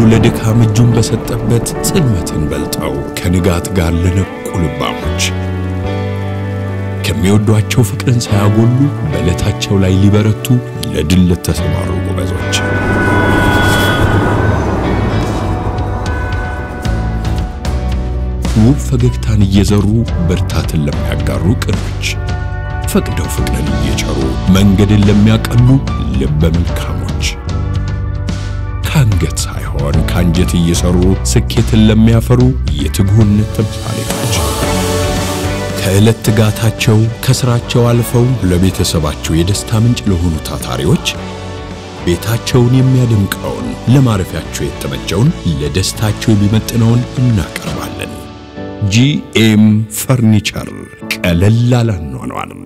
ለድካም እጁን በሰጠበት ጽልመትን በልጠው ከንጋት ጋር ለነቁ ልባሞች ከሚወዷቸው ፍቅርን ሳያጎሉ በዕለታቸው ላይ ሊበረቱ ለድል ለተሰማሩ ጎበዞች ውብ ፈገግታን እየዘሩ ብርታትን ለሚያጋሩ ቅኖች ፈቅደው ፍቅርን እየቸሩ መንገድን ለሚያቀሉ ልበ መልካሞች ከአንገት ሳይሆን ከአንጀት እየሰሩ ስኬትን ለሚያፈሩ የትጉህነት ተምሳሌቶች ከዕለት ትጋታቸው ከሥራቸው አልፈው ለቤተሰባቸው የደስታ ምንጭ ለሆኑ ታታሪዎች ቤታቸውን የሚያደምቀውን ለማረፊያቸው የተመቸውን ለደስታቸው የሚመጥነውን እናቀርባለን። ጂኤም ፈርኒቸር ቀለል ያለ አኗኗር